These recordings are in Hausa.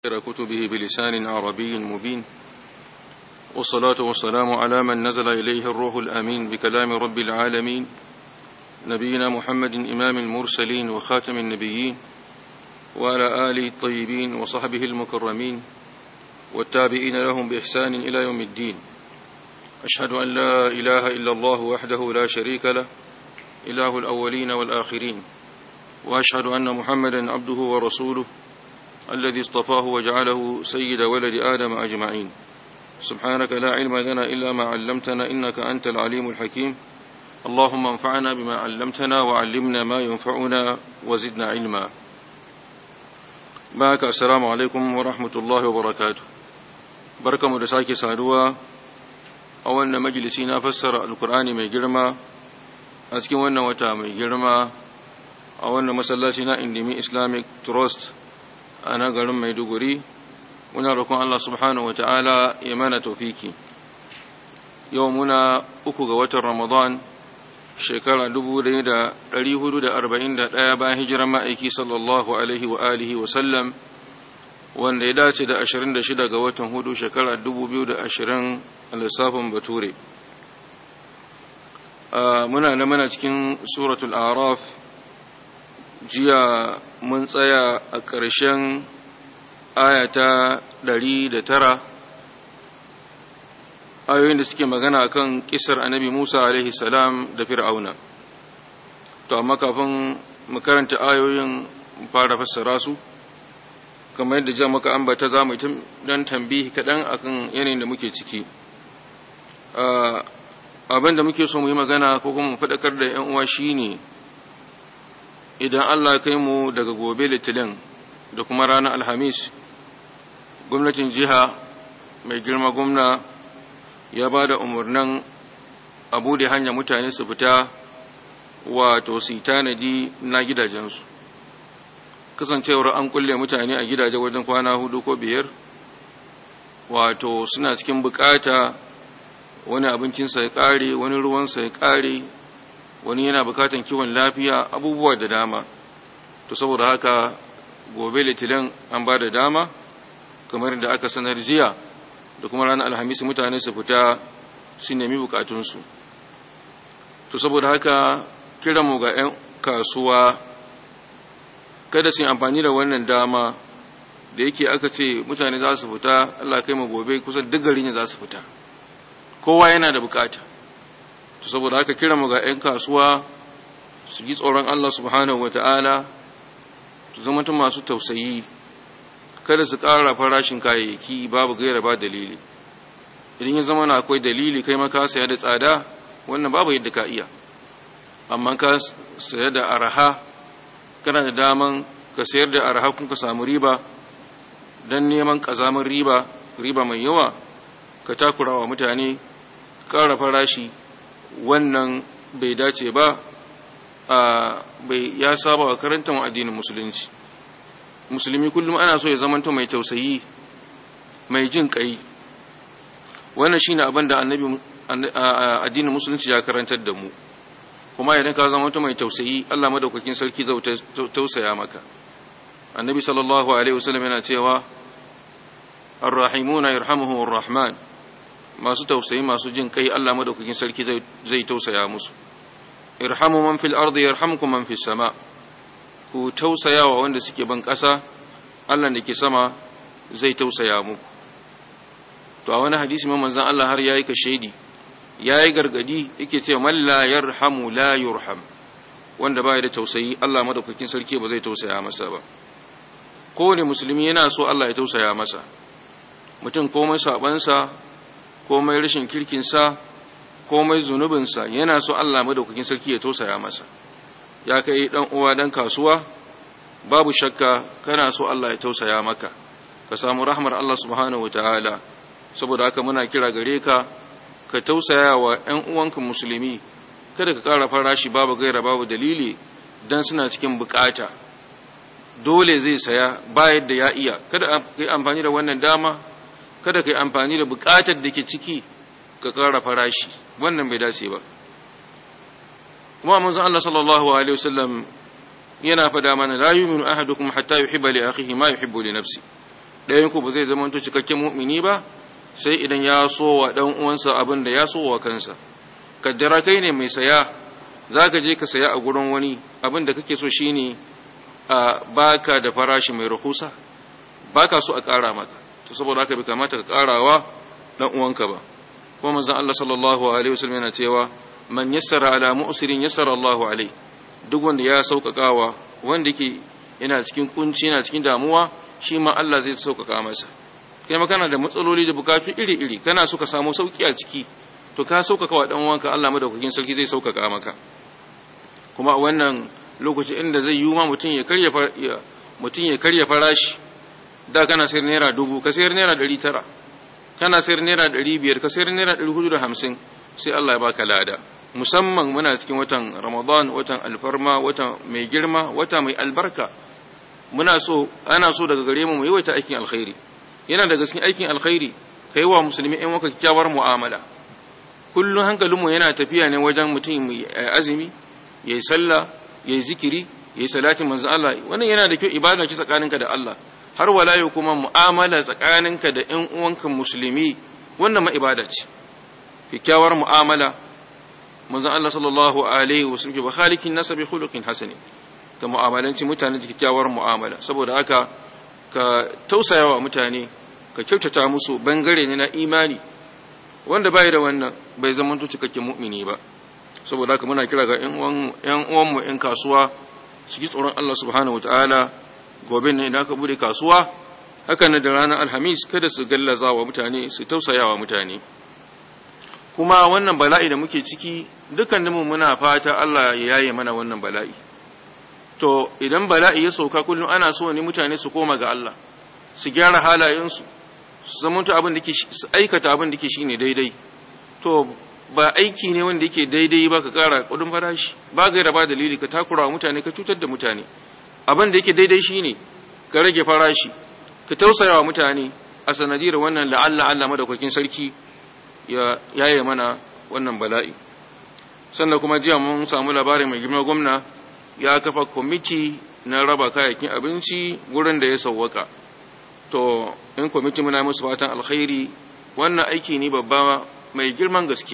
كتبه بلسان عربي مبين والصلاة والسلام على من نزل إليه الروح الأمين بكلام رب العالمين نبينا محمد إمام المرسلين وخاتم النبيين وعلى آله الطيبين وصحبه المكرمين والتابعين لهم بإحسان إلى يوم الدين أشهد أن لا إله إلا الله وحده لا شريك له إله الأولين والآخرين وأشهد أن محمدا عبده ورسوله الذي اصطفاه وجعله سيد ولد آدم أجمعين سبحانك لا علم لنا إلا ما علمتنا إنك أنت العليم الحكيم اللهم انفعنا بما علمتنا وعلمنا ما ينفعنا وزدنا علما بارك السلام عليكم ورحمة الله وبركاته بركة مدساكي سادوا أولنا مجلسينا فسر القرآن من جرما أسكن وانا وتا من جرما أولنا مسلاتنا اندمي إسلامك تروست أنا قرم ميدوغري muna roƙon Allah subhanahu wa ta'ala ya mana tofiki yau muna uku ga watan Ramadan shekara ɗaya bayan hijiran ma'aiki sallallahu alaihi wa alihi wa sallam wanda ya dace da shida ga watan hudu shekara ashirin a lissafin bature muna da mana cikin suratul araf jiya mun tsaya a ƙarshen aya ta ɗari da tara ayoyin da suke magana kan kisar annabi Musa alaihi salam da fir'auna to amma kafin mu karanta ayoyin fara fassara su kamar yadda ja maka ambata za mu dan tambihi kaɗan akan yanayin da muke ciki abin da muke so mu yi magana ko kuma mu faɗakar da 'yan uwa shine idan Allah kai mu daga gobe litinin da kuma ranar alhamis gwamnatin jiha mai girma gwamna ya ba da umarnin abu da hanya mutane su fita wato su tanadi na gidajensu kasancewar an kulle mutane a gidaje wajen kwana hudu ko biyar wato suna cikin bukata wani abincinsa ya kare wani ruwansa ya kare wani yana bukatan kiwon lafiya abubuwa da dama to saboda haka gobe litilin an ba da dama kamar da aka sanar jiya da kuma ranar alhamis mutane su fita su nemi bukatunsu to saboda haka kiranmu ga 'yan kasuwa kada su yi amfani da wannan dama da yake aka ce mutane za su fita Allah kai mu gobe kusan duk gari ne za su fita kowa yana da bukata to saboda haka kiranmu ga 'yan kasuwa su yi tsoron Allah subhanahu wata'ala su zama masu tausayi kada su ƙara farashin kayayyaki babu gaira ba dalili idan ya zama na akwai dalili kai maka saya da tsada wannan babu yadda ka iya amma ka saya da araha kana da daman ka sayar da araha kun ka samu riba don neman ƙazamin riba riba mai yawa ka takura wa mutane ƙara farashi wannan bai dace ba bai ya saba wa karanta addinin musulunci musulmi kullum ana so ya zamanta mai tausayi mai jin kai wannan shine abin da annabi addinin musulunci ya karantar da mu kuma idan ka zamanta mai tausayi Allah madaukakin sarki zai tausaya maka annabi sallallahu alaihi wasallam yana cewa arrahimuna yarhamuhumur rahman masu tausayi masu jin kai Allah madaukakin sarki zai tausaya musu irhamu man fil ardi yarhamkum man fis sama' ku tausaya wa wanda suke ban ƙasa Allah da ke sama zai tausaya muku to a wani hadisi man manzon Allah har yayi ka shaidi yayi gargadi yake cewa man la yarhamu la yurham wanda baya da tausayi Allah madaukakin sarki ba zai tausaya masa ba kowane musulmi yana so Allah ya tausaya masa mutum komai sabansa komai rashin kirkinsa komai zunubinsa yana so Allah madaukakin sarki ya tausaya masa ya kai dan uwa dan kasuwa babu shakka kana so Allah ya tausaya maka ka samu rahmar Allah subhanahu wataala saboda haka muna kira gare ka ka tausaya wa ƴan uwanka musulmi kada ka ƙara farashi babu gaira babu dalili dan suna cikin bukata dole zai saya ba yadda ya iya kada ka yi amfani da wannan dama kada ka yi amfani da bukatar da ke ciki ka ƙara farashi wannan bai dace ba kuma manzon Allah sallallahu alaihi wasallam yana fada mana la yu'minu ahadukum hatta yuhibba li akhihi ma yuhibbu li nafsi ɗayan ku ba zai zama to cikakken mu'mini ba sai idan ya so wa dan uwansa abin da ya so wa kansa kaddara kai ne mai saya zaka je ka saya a gurin wani abin da kake so shine a baka da farashi mai rahusa baka so a ƙara maka to saboda haka bai kamata ka ƙarawa dan uwanka ba kuma manzon Allah sallallahu alaihi wasallam yana cewa man yassara ala mu'sirin yassara Allahu alaihi duk wanda ya sauƙaƙawa wanda yake yana cikin kunci yana cikin damuwa shi ma Allah zai sauƙaƙa masa kai ma kana da matsaloli da bukatu iri-iri kana so ka samu sauki a ciki to ka sauƙaƙa wa dan uwanka Allah madaukakin sarki zai sauƙaƙa maka kuma a wannan lokaci inda zai yi ma mutum ya karya mutum ya karya farashi da kana sayar naira dubu ka sayar naira ɗari tara kana sayar naira ɗari biyar ka sayar naira ɗari hudu da hamsin sai Allah ya baka lada musamman muna cikin watan ramadan watan alfarma watan mai girma wata mai albarka muna so ana so daga gare mu mu yawaita aikin alkhairi yana daga cikin aikin alkhairi kai wa musulmi ɗan waka kyakkyawar mu'amala kullum hankalinmu yana tafiya ne wajen mutum mai azumi yayi sallah yayi zikiri yayi salatin manzo Allah wannan yana da kyau ibada ce tsakaninka da Allah har wala yau kuma mu'amala tsakaninka da ƴan uwanka musulmi wannan ma ibada ce kyakkyawar mu'amala manzon Allah sallallahu alaihi wasallam ba khaliqin nasa bi khuluqin hasani ka mu'amalanci mutane da kyakkyawar mu'amala saboda haka ka tausayawa mutane ka kyautata musu bangare ne na imani wanda bai da wannan bai zama cikakken mu'mini ba saboda haka muna kira ga ƴan uwanmu ƴan kasuwa su ji tsoron Allah subhanahu wataala gobe ne idan aka bude kasuwa haka ne da ranar alhamis kada su gallaza wa mutane su tausaya wa mutane kuma wannan bala'i da muke ciki dukkaninmu muna fata Allah ya yaye mana wannan bala'i to idan bala'i ya sauka kullum ana so ne mutane su koma ga Allah su gyara halayensu su zamanto abin da ke su aikata abin da ke shine daidai to ba aiki ne wanda yake daidai ba ka kara kudin farashi ba gaira ba dalili ka takura wa mutane ka cutar da mutane abin da yake daidai shine ka rage farashi ka tausaya wa mutane a sanadiyar wannan la'alla Allah madaukakin sarki ya yaye mana wannan bala'i sannan kuma jiya mun samu labarin mai girma gwamna ya kafa kwamiti na raba kayayyakin abinci gurin da ya sauwaka to in kwamiti muna musu fatan alkhairi wannan aiki ne babba mai girman gaske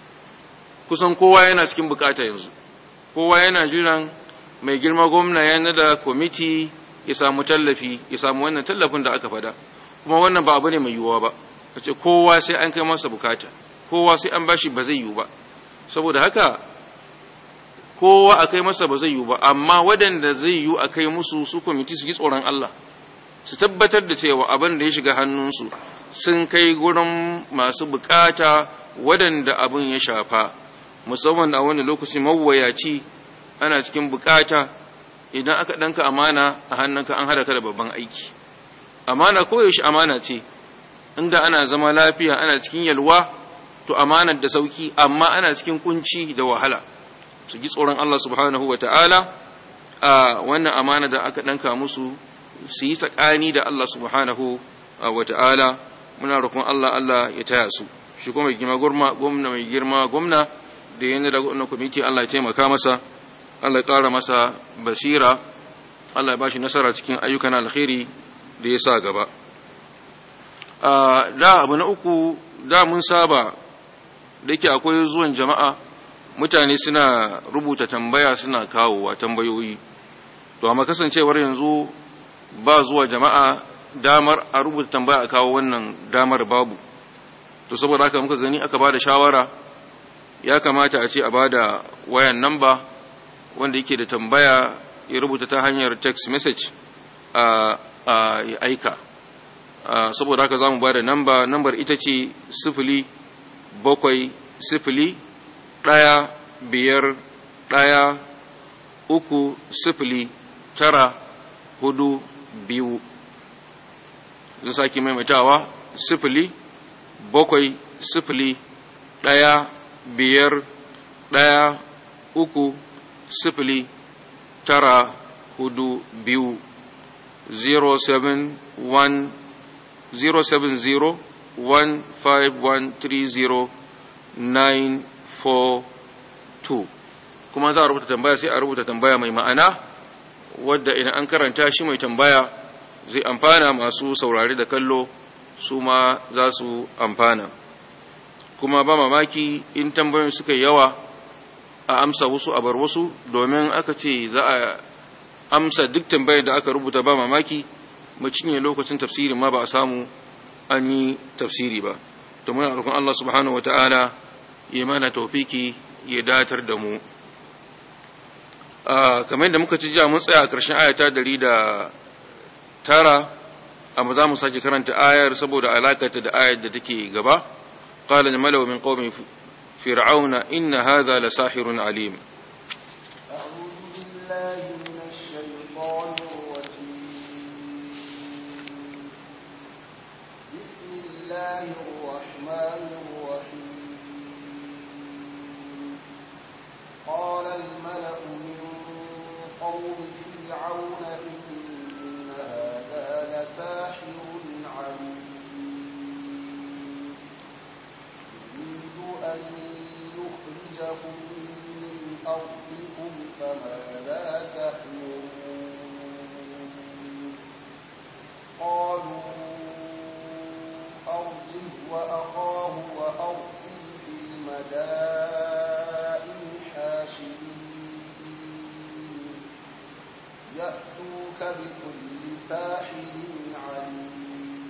kusan kowa yana cikin bukata yanzu kowa yana jiran mai girma gwamna ya nada kwamiti ya samu tallafi ya samu wannan tallafin da aka fada kuma wannan ba abu ne mai yiwuwa ba a ce kowa sai an kai masa bukata kowa sai an bashi ba zai yiwu ba saboda haka kowa a kai masa ba zai yiwu ba amma waɗanda zai yiwu a kai musu su kwamiti su yi tsoron Allah su tabbatar da cewa abin da ya shiga hannunsu sun kai gurin masu bukata waɗanda abin ya shafa musamman a wani lokaci mawuyaci ana cikin bukata idan aka ɗanka amana a hannunka an hada ka da babban aiki amana koyaushe amana ce inda ana zama lafiya ana cikin yalwa to amanar da sauki amma ana cikin kunci da wahala su ji tsoron Allah subhanahu wa ta'ala a wannan amana da aka ɗanka musu su yi tsakani da Allah subhanahu wa ta'ala muna roƙon Allah Allah ya taya su shi kuma mai girma gwamna mai girma gwamna da yana da gwamna kwamiti Allah ya taimaka masa Allah ya ƙara masa basira Allah ya ba shi nasara cikin ayyukan alkhairi da ya sa gaba da abu na uku da mun saba da yake akwai zuwan jama'a mutane suna rubuta tambaya suna kawowa tambayoyi to amma kasancewar yanzu ba zuwa jama'a damar a rubuta tambaya a kawo wannan damar babu to saboda haka muka gani aka bada shawara ya kamata a ce a bada wayan namba wanda yake da tambaya ya rubuta ta hanyar text message a aika saboda haka za mu ba da namba nambar ita ce sifili bakwai sifili ɗaya biyar ɗaya uku sifili tara hudu biyu zan sake maimaitawa sifili bakwai sifili ɗaya biyar ɗaya uku sifili tara hudu biyu 071 070-15130942 kuma za a rubuta tambaya sai a rubuta tambaya mai ma'ana wadda idan an karanta shi mai tambaya zai amfana masu saurari da kallo su ma za su amfana kuma ba mamaki in tambayoyin suka yawa a amsa wasu a bar wasu domin aka ce za a amsa duk tambayar da aka rubuta ba mamaki mu cinye lokacin tafsirin ma ba a samu an yi tafsiri ba to muna roƙon Allah subhanahu wataala ya mana tawfiki ya datar da mu kamar yadda muka ci jiya mun tsaya a ƙarshen ayata dari da tara amma za mu sake karanta ayar saboda alakata da ayar da take gaba qala al-malaw min qaumi fir'auna inna hadha la sahirun alim الله الرحمن الرحيم قال الملأ من قوم فرعون إن هذا لساحر عليم يريد أن يخرجكم من أرضكم فماذا تأمرون قالوا أرجه وأخاه وأرسل في المدائن حاشرين يأتوك بكل ساحر عليم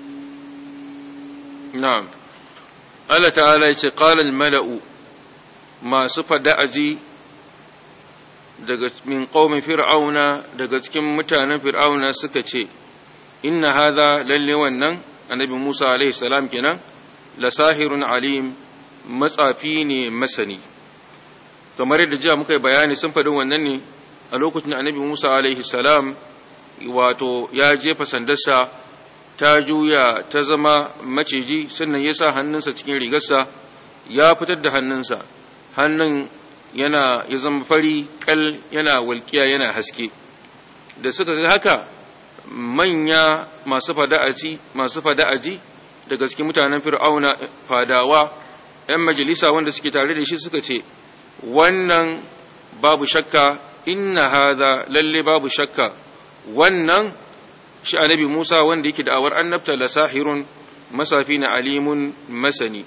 na'am Allah ta'ala ya ce qala al-mala'u masu fada'aji daga min qaumi fir'auna daga cikin mutanen fir'auna suka ce inna hadha lalle wannan annabi Musa alaihi salam kenan la sahirun alim matsafi ne masani kamar yadda jiya muka yi bayani sun faɗi wannan ne a lokacin da annabi Musa alaihi salam wato ya jefa sandarsa ta juya ta zama maciji sannan ya sa hannunsa cikin rigarsa ya fitar da hannunsa hannun yana ya zama fari kal yana walƙiya yana haske da suka ga haka manya masu fada'aji masu fada'aji daga cikin mutanen fir'auna fadawa ‘yan majalisa wanda suke tare da shi suka ce wannan babu shakka inna haza lalle babu shakka wannan shi annabi Musa wanda yake da'awar annabta la sahirun masafi na alimun masani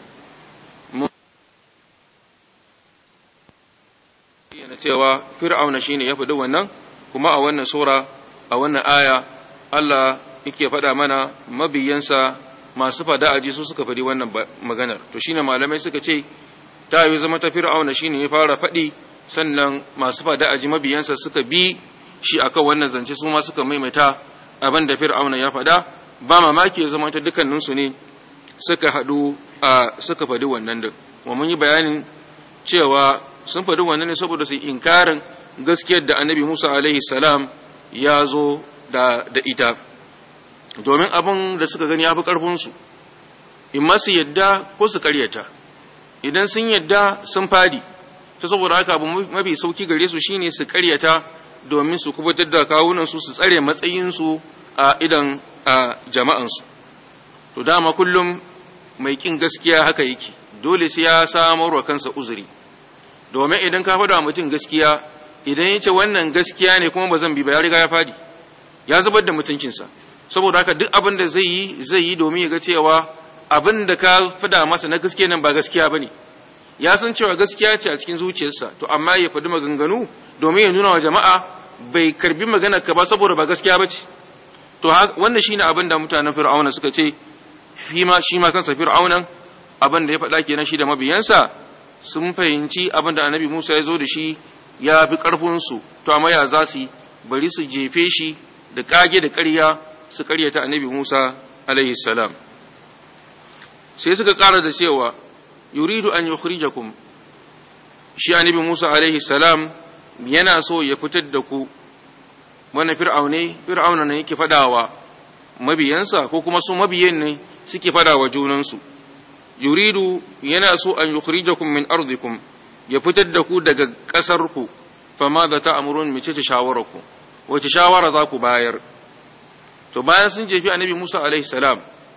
yana cewa fir'auna shine ya faɗi wannan kuma a wannan sura a wannan aya Allah yake faɗa mana mabiyansa masu fada aji su suka faɗi wannan maganar to shine malamai suka ce ta yi zama ta fir'auna shine ya fara faɗi sannan masu fada aji mabiyansa suka bi shi akan wannan zance su ma suka maimaita abin da fir'auna ya faɗa ba mamaki ya zama ta dukkaninsu ne suka haɗu a suka faɗi wannan din wa mun yi bayanin cewa sun faɗi wannan ne saboda su inkarin gaskiyar da annabi Musa alaihi salam ya zo da, da ita domin abin da suka gani ya fi ƙarfinsu in ma su yadda ko su karyata idan sun yadda sun fadi ta saboda haka abu mafi sauki gare su shine su karyata domin su kubutar da kawunansu su tsare matsayinsu a idan a jama'ansu to dama kullum mai kin gaskiya haka yake dole sai ya samar wa kansa uzuri domin idan ka faɗa mutum gaskiya idan ya ce wannan gaskiya ne kuma ba zan bi ba ya riga ya fadi ya zubar da mutuncinsa saboda haka duk abin da zai yi zai yi domin ya ga cewa abin da ka fada masa na gaskiya nan ba gaskiya bane ya san cewa gaskiya ce a cikin zuciyarsa to amma ya faɗi maganganu domin ya nuna wa jama'a bai karbi maganar ka ba saboda ba gaskiya bace to wannan shine abin da mutanen fir'auna suka ce shi ma shi ma kansa fir'aunan abin da ya faɗa kenan shi da mabiyansa sun fahimci abin da annabi Musa ya zo da shi ya fi ƙarfinsu to amma ya za su bari su jefe shi da kage da ƙarya su ƙaryata annabi Musa alaihi salam sai suka ƙara da cewa yuridu an yukhrijakum shi annabi Musa alaihi salam yana so ya fitar da ku wannan fir'aune fir'auna ne yake fadawa mabiyansa ko kuma su mabiyan ne suke fadawa junansu yuridu yana so an yukhrijakum min ardikum ya fitar da ku daga ƙasarku fama da ta'amurun mace ta shawararku wace shawara za ku bayar to bayan sun jefi annabi Musa alaihi salam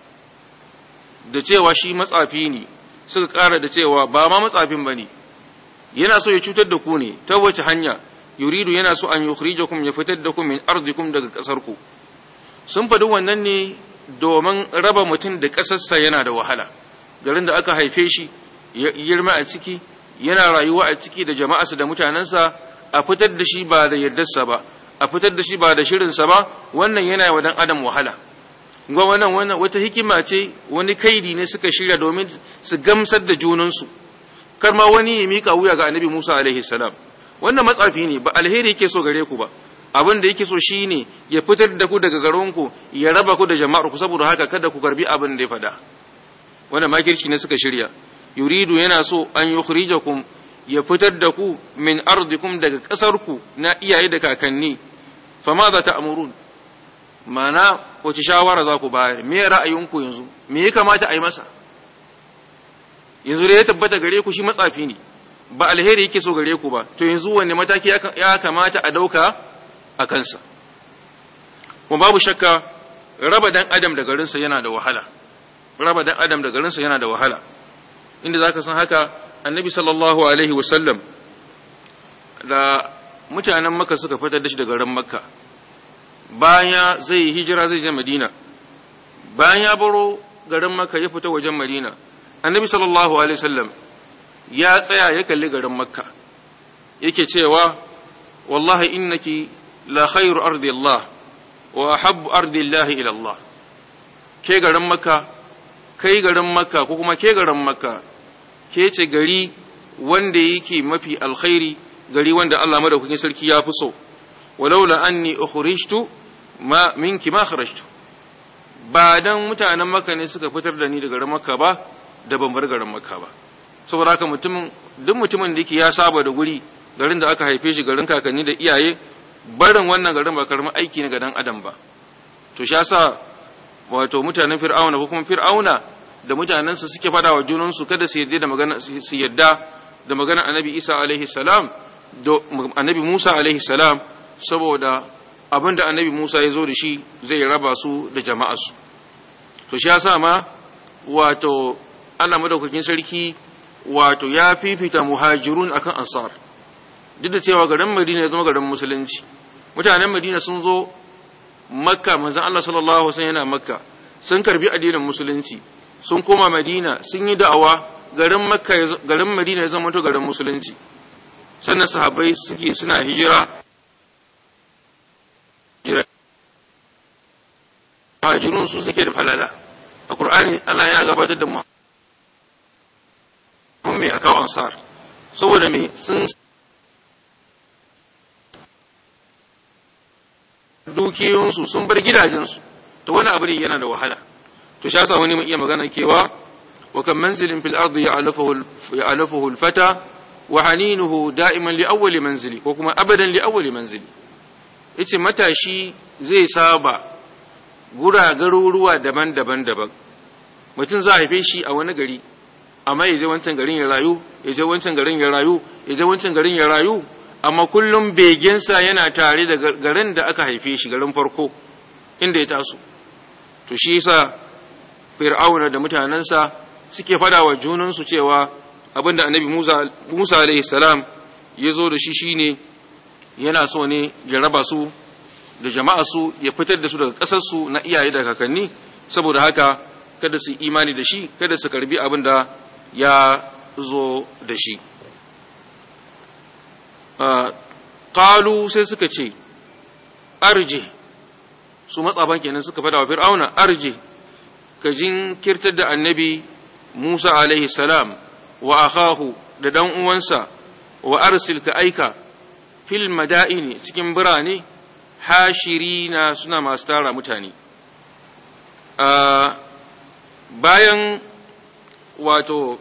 da cewa shi matsafi ne suka ƙara da cewa ba ma matsafin bane yana so ya cutar da ku ne ta wace hanya yuridu yana so an yukhrijakum ya fitar da ku min ardikum daga ƙasarku sun faɗi wannan ne domin raba mutum da ƙasarsa yana da wahala garin da aka haife shi ya girma a ciki yana rayuwa a ciki da jama'arsa da mutanensa a fitar da shi ba da yardarsa ba a fitar da shi ba da shirinsa ba wannan yana wa dan adam wahala ga wannan wannan wata hikima ce wani kaidi ne suka shirya domin su gamsar da junansu kar ma wani ya mika wuya ga annabi Musa alaihi salam wannan matsafi ne ba alheri yake so gare ku ba abin da yake so shine ya fitar da ku daga garinku ya raba ku da jama'ar ku saboda haka kada ku karbi abin da ya fada wannan makirci ne suka shirya yuridu yana so an yukhrijakum ya fitar da ku min ardikum daga kasar ku na iyaye da kakanni fama za ta amurun mana wace shawara za ku bayar me ra'ayinku yanzu me ya kamata a yi masa yanzu da ya tabbata gare ku shi matsafi ne ba alheri yake so gare ku ba to yanzu wanne mataki ya kamata a dauka a kansa kuma babu shakka raba dan adam da garinsa yana da wahala raba dan adam da garinsa yana da wahala inda zaka san haka annabi sallallahu alaihi wasallam da mutanen makka suka fitar da shi daga garin makka baya zai hijira zai je madina bayan ya baro garin makka ya fita wajen madina annabi sallallahu alaihi wasallam ya tsaya ya kalli garin makka yake cewa wallahi innaki la khairu ardi Allah wa ahabbu ardi Allah ila Allah ke garin makka kai garin makka ko kuma ke garin makka ke ce gari wanda yake mafi alkhairi gari wanda Allah madaukakin sarki ya fi so walaula anni ukhrijtu ma minki ma kharajtu ba dan mutanen makka ne suka fitar da ni daga garin makka ba da ban bar garin makka ba saboda haka mutumin duk mutumin da yake ya saba da guri garin da aka haife shi garin kakanni da iyaye barin wannan garin ba karamin aiki ne ga dan adam ba to shi yasa wato mutanen fir'auna ko kuma fir'auna da mutanensa suke fada wa junansu kada su yarda da magana su yarda da magana annabi Isa alaihi salam da annabi Musa alaihi salam saboda abinda annabi Musa ya zo da shi zai raba su da jama'arsu to shi yasa ma wato Allah madaukakin sarki wato ya fifita muhajirun akan ansar duk da cewa garin Madina ya zama garin musulunci mutanen Madina sun zo Makka manzon Allah sallallahu alaihi wasallam yana Makka sun karbi addinin musulunci sun koma Madina sun yi da'awa garin Makka garin Madina ya zama to garin musulunci sannan sahabbai suke suna hijira muhajirun su suke da falala a Qur'ani Allah yana gabatar da mu mai akawo ansar saboda me sun dukiyoyinsu sun bar gidajensu to wani abu ne yana da wahala to shi yasa wani mai iya magana kewa wa kan manzilin fil ardi ya'lafuhu al-fata wa haninuhu da'iman li awwali manzili ko kuma abadan li awwali manzili yace matashi zai saba gura garuruwa daban-daban daban mutum za a haife shi a wani gari amma ya je wancan garin ya rayu ya je wancan garin ya rayu ya je wancan garin ya rayu amma kullum begensa yana tare da garin da aka haife shi garin farko inda ya taso to shi yasa fir'auna da mutanensa suke fada wa junansu cewa abinda annabi Musa Musa alaihi salam ya zo da shi shine yana so ne ya raba su da jama'a su ya fitar da su daga ƙasar su na iyaye da kakanni saboda haka kada su imani da shi kada su karbi abin da ya zo da shi qalu sai suka ce arje su matsaban kenan suka fada wa fir'auna arje ka jinkirtar da annabi Musa alaihi salam wa akahu da dan uwansa wa arsil ka aika fil madaini cikin birane hashirina suna masu tara mutane bayan wato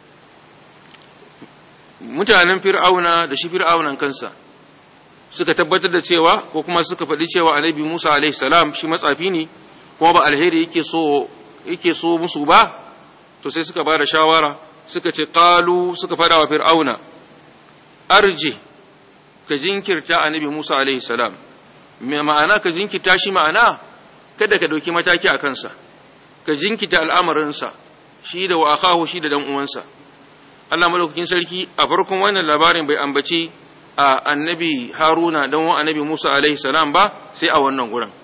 mutanen fir'auna da shi fir'aunan kansa suka tabbatar da cewa ko kuma suka faɗi cewa annabi Musa alaihi salam shi matsafi ne kuma ba alheri yake so yake so musu ba to sai suka bada shawara suka ce qalu suka faɗa wa fir'auna arji ka jinkirta annabi Musa alaihi salam me ma'ana ka jinkirta shi ma'ana kada ka dauki mataki a kansa ka jinkita al'amarinsa shi da wa akahu shi da dan uwansa Allah madaukakin sarki a farkon wannan labarin bai ambaci a annabi Haruna dan wa annabi Musa alaihi salam ba sai a wannan gurin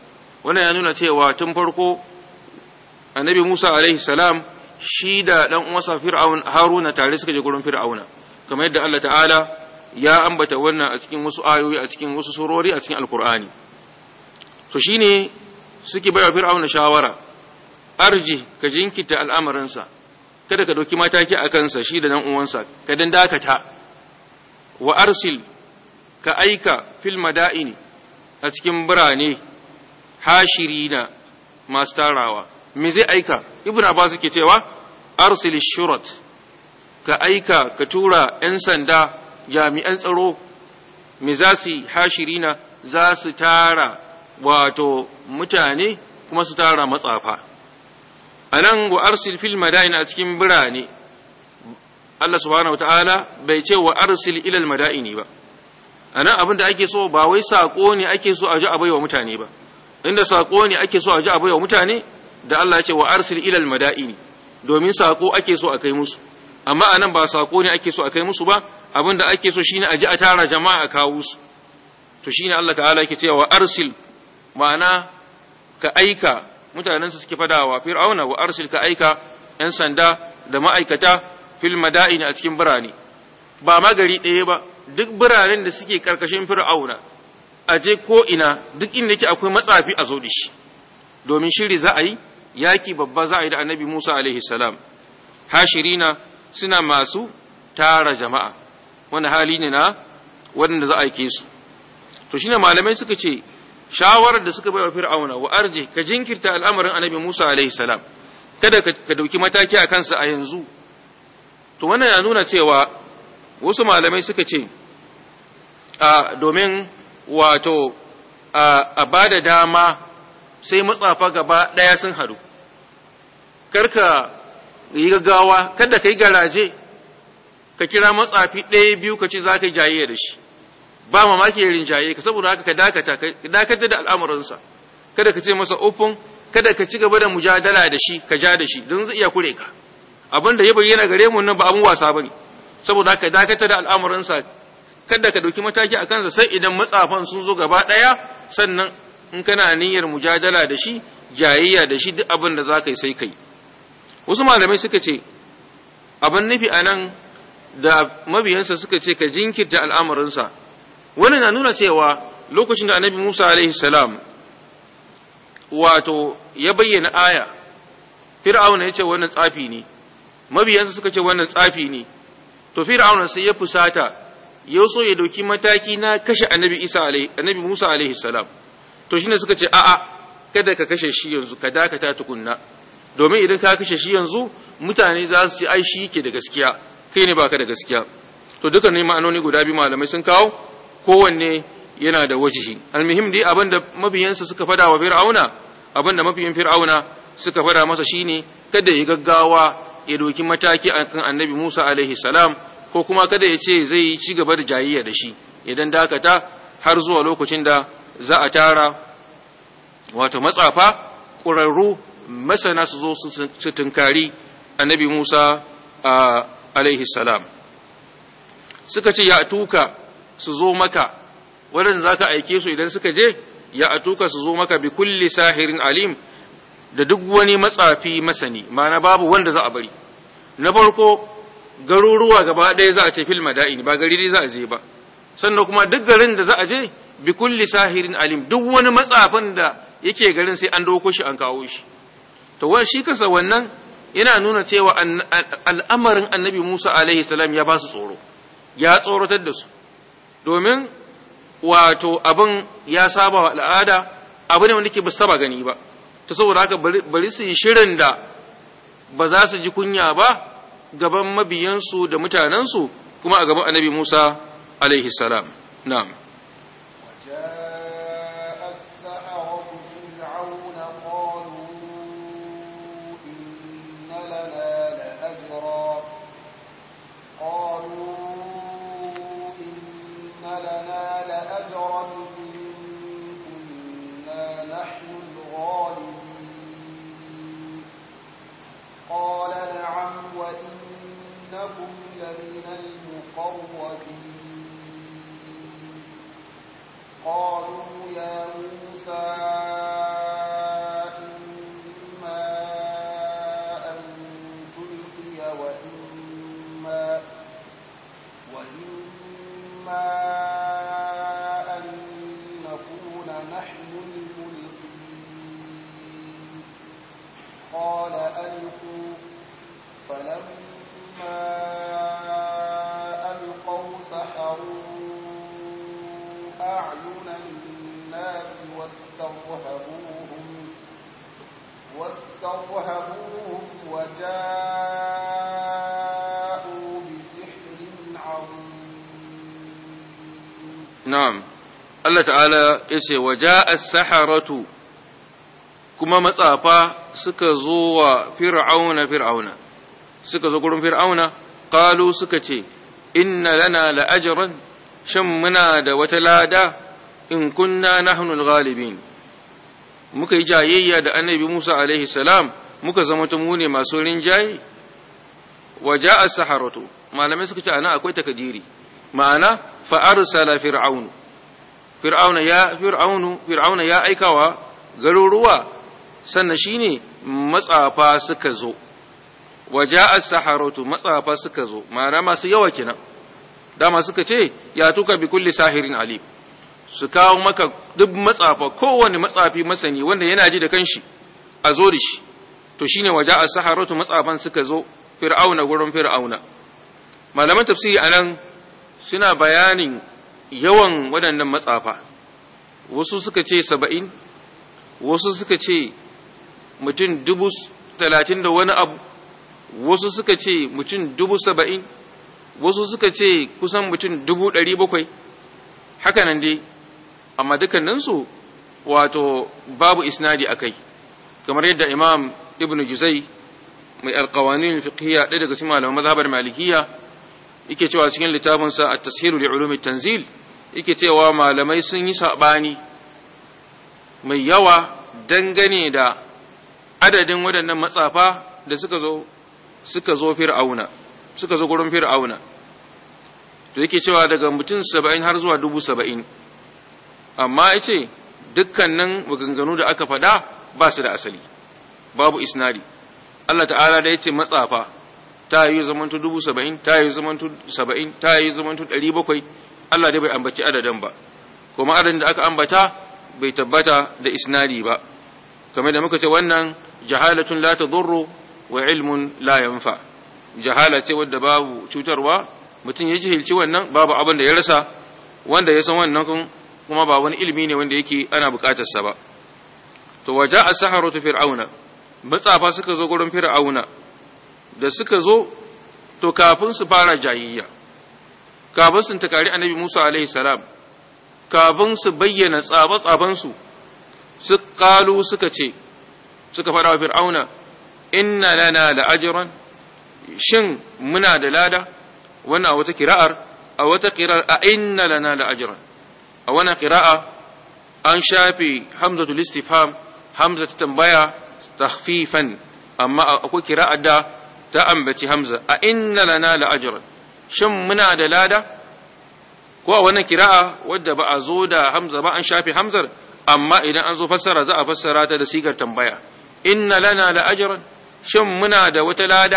wannan ya nuna cewa tun farko annabi Musa alaihi salam shi da dan uwansa Fir'aun Haruna tare suka je gurin Fir'auna kamar yadda Allah ta'ala ya ambata wannan a cikin wasu ayoyi a cikin wasu surori a cikin Alkur'ani to shine suke bayar Fir'auna shawara arji ka jinkita al'amarinsa kada ka dauki mataki a kansa shi da dan uwansa ka dan dakata wa arsil ka aika fil madaini a cikin birane hashirina masu tarawa me zai aika ibn abbas yake cewa arsil shurat ka aika ka tura yan sanda jami'an tsaro me za su hashirina za su tara wato mutane kuma su tara matsafa anan wa arsil fil madaini a cikin birane Allah subhanahu wataala bai ce wa arsil ila al madaini ba anan abin da ake so ba wai sako ne ake so a ji a baiwa mutane ba inda sako ne ake so a ji a baiwa mutane da Allah ya ce wa arsil ilal madaini domin sako ake so a kai musu amma anan ba sako ne ake so a kai musu ba abinda ake so shine a ji a tara jama'a a kawo su to shine Allah ta'ala yake cewa wa arsil ma'ana ka aika mutanen su suke fadawa fir'auna wa arsil ka aika yan sanda da ma'aikata fil madaini a cikin birane ba magari ɗaya ba duk biranen da suke karkashin fir'auna a je ko ina duk inda yake akwai matsafi a zo da shi domin shiri za a yi yaki babba za a yi da annabi Musa alaihi salam hashirina suna masu tara jama'a wani hali ne na waɗanda za a aike su to shine malamai suka ce shawarar da suka bai wa fir'auna wa arje ka jinkirta al'amarin annabi Musa alaihi salam kada ka dauki mataki a kansa a yanzu to wannan ya nuna cewa wasu malamai suka ce a domin wato a ba da dama sai matsafa gaba ɗaya sun haɗu karka yi gaggawa kada ka yi garaje ka kira matsafi ɗaya biyu ka ce za ka yi jaye da shi ba mamaki ya rinjaye ka saboda haka ka dakata ka dakata da al'amuransa kada ka ce masa ofin kada ka ci gaba da mujadala da shi ka ja da shi don zai iya kure ka abin da ya bayyana gare mu nan ba abin wasa bane saboda haka dakata da al'amuransa kada ka dauki mataki a kansa sai idan matsafan sun zo gaba ɗaya sannan in kana niyyar mujadala da shi jayayya da shi duk abin da za ka yi sai kai wasu malamai suka ce abin nufi a nan da mabiyansa suka ce ka jinkirta al'amarinsa wani na nuna cewa lokacin da annabi musa alaihi salam wato ya bayyana aya fir'auna ya ce wannan tsafi ne mabiyansa suka ce wannan tsafi ne to fir'auna sai ya fusata ya so ya dauki mataki na kashe annabi isa alaihi annabi musa alaihi salam to shine suka ce a'a kada ka kashe shi yanzu ka dakata tukunna domin idan ka kashe shi yanzu mutane za su ce ai shi yake da gaskiya kai ne baka da gaskiya to dukan ne ma'anoni guda biyu malamai sun kawo kowanne yana da wajihi almuhim dai abinda mabiyansa suka fada wa fir'auna abinda mafiyin fir'auna suka fada masa shine kada ya gaggawa ya doki mataki akan annabi Musa alaihi salam ko kuma kada ya ce zai ci gaba da jayayya da shi idan dakata har zuwa lokacin da za a tara wato matsafa ƙurarru masana su zo su tunkari annabi Musa alaihi salam suka ce ya tuka su zo maka waɗanda za ka aike su idan suka je ya atuka su zo maka bi kulli sahirin alim da duk wani matsafi masani mana babu wanda za a bari na farko garuruwa gaba ɗaya za a ce fil mada'in ba gari za a je ba sannan kuma duk garin da za a je bi kulli sahirin alim duk wani matsafin da yake garin sai an doko shi an kawo shi to wani shi kansa wannan yana nuna cewa al'amarin annabi Musa alaihi salam ya ba su tsoro ya tsoratar da su domin wato abin ya saba wa al'ada abu ne wanda ke ba saba gani ba ta saboda haka bari su yi shirin da ba za su ji kunya ba gaban mabiyansu da mutanensu kuma a gaban annabi Musa alaihi salam na'am إنكم لمن المقربين قال ألقوا فلما ألقوا سحروا أعين الناس واسترهبوهم واسترهبوهم وجاءوا بسحر عظيم na'am Allah ta'ala yace waja'a as-saharatu kuma matsafa suka zo wa fir'auna fir'auna suka zo gurin fir'auna qalu suka ce inna lana la'ajran shan muna da wata lada in kunna nahnu al-ghalibin muka yi jayayya da annabi Musa alaihi salam muka zama mu ne masu rinjaye waja'a as-saharatu malamai suka ce ana akwai takadiri ma'ana fa arsala fir'aunu fir'auna ya fir'aunu fir'auna ya aikawa garuruwa sannan shine matsafa suka zo waja'a as-saharatu matsafa suka zo ma'ana masu yawa kenan dama suka ce ya tuka bi kulli sahirin alim su kawo maka duk matsafa kowane matsafi masani wanda yana ji da kanshi a zo da shi to shine waja'a as-saharatu matsafan suka zo fir'auna gurin fir'auna malaman tafsiri anan suna bayanin yawan waɗannan matsafa wasu suka ce saba'in wasu suka ce mutum dubu talatin da wani abu wasu suka ce mutum dubu saba'in wasu suka ce kusan mutum dubu ɗari bakwai haka nan dai amma dukkaninsu wato babu isnadi a kai kamar yadda imam ibn juzai mai alkawanin fiqhiyya ɗaya daga cikin malaman mazhabar malikiyya yake cewa cikin littafinsa a tashiru li ulumi tanzil yake cewa malamai sun yi sabani mai yawa dangane da adadin waɗannan matsafa da suka zo suka zo fir'auna suka zo gurin fir'auna to yake cewa daga mutum saba'in har zuwa dubu saba'in amma ya ce dukkanin maganganu da aka faɗa ba su da asali babu isnadi Allah ta'ala da ya ce matsafa ta yi zamantu dubu saba'in ta yi zamantu saba'in ta yi zamantu ɗari bakwai Allah dai bai ambaci adadin ba kuma adadin da aka ambata bai tabbata da isnadi ba kamar da muka ce wannan jahalatun la tadurru wa ilmun la yanfa jahala ce wadda babu cutarwa mutum ya jahilci wannan babu abin da ya rasa wanda ya san wannan kuma ba wani ilimi ne wanda yake ana bukatar sa ba to waja as-saharatu fir'auna matsafa suka zo gurin fir'auna da suka zo to kafin su fara jayayya kafin su takari annabi Musa alaihi salam kafin su bayyana tsaba-tsabansu su kalu suka ce suka faɗa wa fir'auna inna lana da ajiran shin muna da lada wannan a wata kira'ar a wata kira'ar a inna lana da ajiran a wannan kira'a an shafe hamzatul istifham hamza ta tambaya tahfifan amma akwai kira'ar da ta ambaci hamza a inna lana la ajran shin muna da lada ko a wannan kira'a wadda ba a zo da hamza ba an shafe hamzar amma idan an zo fassara za a fassara ta da sigar tambaya inna lana la ajran shin muna da wata lada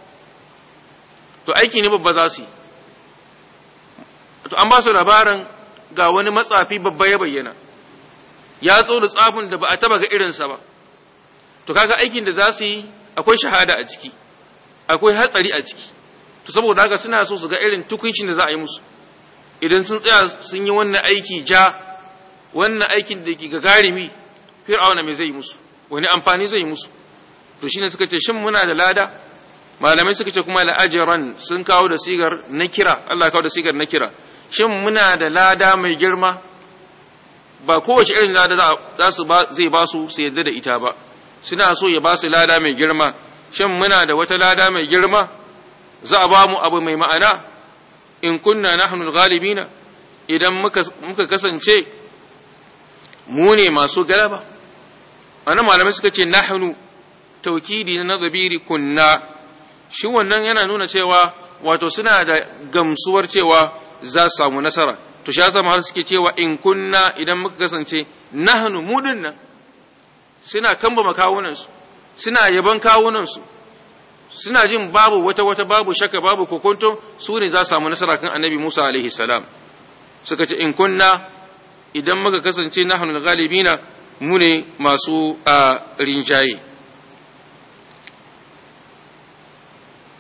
to aiki ne babba za su yi to an ba su labarin ga wani matsafi babba ya bayyana ya zo da tsafin da ba a taba ga irinsa ba to kaga aikin da za su yi akwai shahada a ciki akwai hatsari a ciki to saboda haka suna so su ga irin tukuncin da za a yi musu idan sun tsaya sun yi wannan aiki ja wannan aikin da ke gagarimi fir'auna mai zai musu wani amfani zai musu to shine suka ce shin muna da lada malamai suka ce kuma la'ajiran sun kawo da sigar na kira Allah kawo da sigar na kira shin muna da lada mai girma ba kowace irin lada za su zai ba su su yadda da ita ba suna so ya ba su lada mai girma shin muna da wata lada mai girma za a ba mu abu mai ma'ana in kunna nahnu ghalibina idan muka muka kasance mu ne masu galaba ana malamai suka ce nahnu taukidi na zabiri kunna shi wannan yana nuna cewa wato suna da gamsuwar cewa za su samu nasara to shi yasa har suke cewa in kunna idan muka kasance nahnu mu dinnan suna kamba makawunansu suna yaban kawunansu suna jin babu wata wata babu shaka babu kokonto su ne za su samu nasara kan annabi Musa alaihi salam suka ce in kunna idan muka kasance nahnu galibina mu ne masu a rinjaye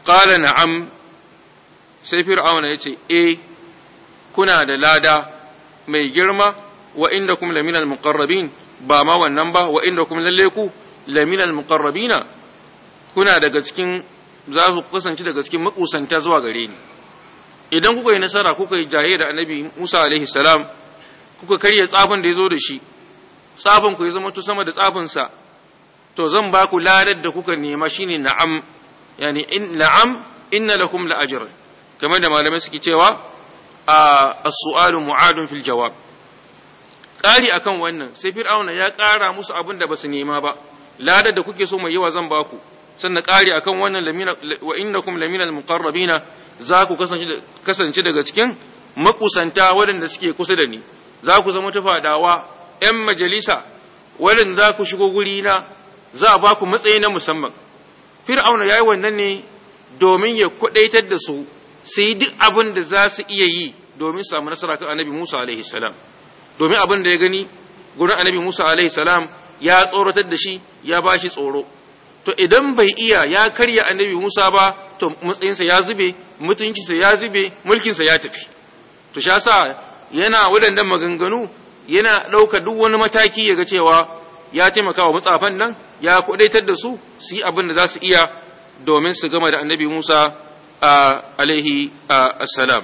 qala na'am sai fir'auna yace eh kuna da lada mai girma wa indakum laminal muqarrabin ba ma wannan ba wa indakum lalle ku laminal muqarrabina kuna daga cikin za ku kasance daga cikin makusanta zuwa gare ni idan kuka yi nasara kuka yi jaye da annabi Musa alaihi salam kuka karya tsafin da ya zo da shi tsafin ku ya zama to sama da tsafinsa to zan ba ku ladar da kuka nema shine na'am yani in na'am inna lakum la ajr kamar da malamai suke cewa as-su'alu mu'adun fil jawab ƙari akan wannan sai fir'auna ya ƙara musu abin da basu nema ba ladar da kuke so mai yawa zan ba ku sannan ƙari akan wannan lamina wa innakum lamina al-muqarrabina za ku kasance daga cikin makusanta waɗanda suke kusa da ni za ku zama tafadawa ‘yan majalisa waɗanda za ku shigo guri na za a ba ku matsayi na musamman fir'auna ya yi wannan ne domin ya kwaɗaitar da su su yi duk abin da za su iya yi domin samu nasara kan annabi musa alaihi salam domin abin da ya gani gurin annabi musa alaihi salam ya tsoratar da shi ya ba shi tsoro to idan bai iya ya karya annabi musa ba to matsayinsa ya zube mutuncinsa ya zube mulkinsa ya tafi to sha sa yana waɗannan maganganu yana ɗauka duk wani mataki ya ga cewa ya taimaka wa matsafan nan ya kudaitar da su su yi abin da za su iya domin su gama da annabi Musa a alaihi assalam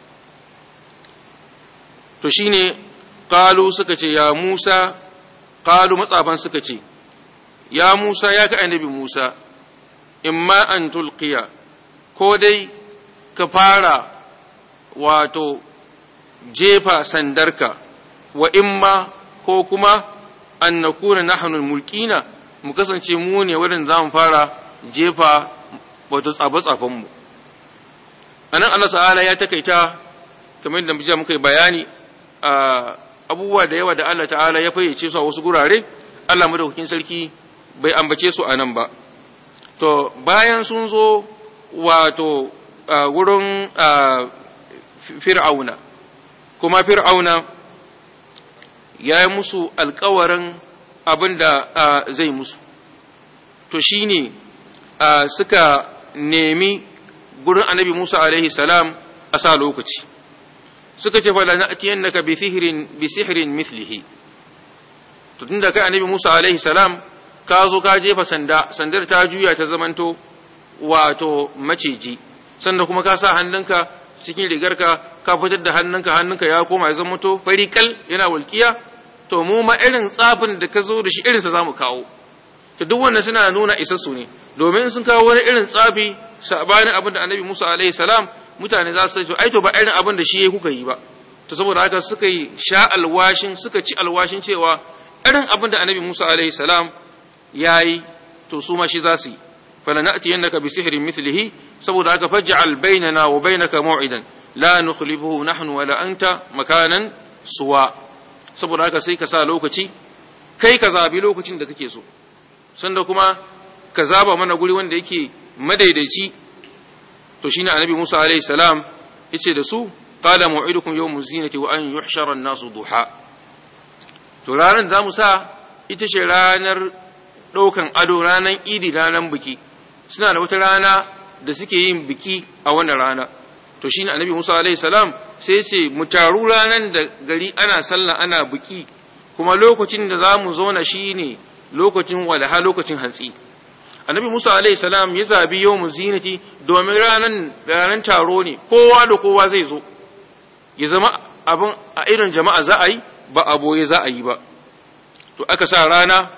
to shine qalu suka ce ya Musa qalu matsafan suka ce ya Musa ya ka annabi Musa imma an tulqiya ko dai ka fara wato jefa sandarka wa imma ko kuma an na kuna nahanul mulkina mu kasance mu ne wurin za mu fara jefa wato tsafe-tsafenmu a nan Allah ta'ala ya takaita kamar da muka muka yi bayani a abubuwa da yawa da Allah ta'ala ya fayyace su a wasu gurare Allah madaukakin sarki bai ambace su a nan ba to bayan sun zo wato wurin fir'auna kuma fir'auna ya yi musu alkawarin abin da zai musu to shi ne suka nemi gurin annabi musa alaihi salam a sa lokaci suka ce fala na'tiyan naka bi sihirin bi sihirin mithlihi to tunda kai annabi musa alaihi salam ka zo ka jefa sanda sandar ta juya ta zamanto wato maciji sanda kuma ka sa hannunka cikin rigarka ka fitar da hannunka hannunka ya koma ya zama to fari kal yana walkiya to mu ma irin tsafin da ka zo da shi irinsa za mu kawo to duk wannan suna nuna isassu ne domin sun kawo wani irin tsafi sabanin abin da annabi Musa alaihi salam mutane za su ce ai to ba irin abin da shi yayi kuka yi ba to saboda haka suka yi sha alwashin suka ci alwashin cewa irin abin da annabi Musa alaihi salam yayi to su ma shi za su yi falanatiyannaka bi sihrin mithlihi saboda haka faj'al bainana wa bainaka maw'idan la nukhlifuhu nahnu wala anta makanan suwa saboda haka sai ka sa lokaci kai ka zabi lokacin da kake so sanda kuma ka zaba mana guri wanda yake madaidaici to shine annabi Musa alaihi salam yace da su qala maw'idukum yawmuz zinati wa an yuhshara an-nasu duha to ranar da mu sa ita ce ranar ɗaukan ado ranar idi ranar biki suna da wata rana da suke yin biki a wannan rana to shine annabi Musa alaihi salam sai ce mu taru ranar da gari ana sallah ana biki kuma lokacin da za mu zauna shine lokacin walaha lokacin hantsi annabi Musa alaihi salam ya zabi yawmu zinati domin ranan ranan taro ne kowa da kowa zai zo ya zama abin a irin jama'a za a yi ba a boye za a yi ba to aka sa rana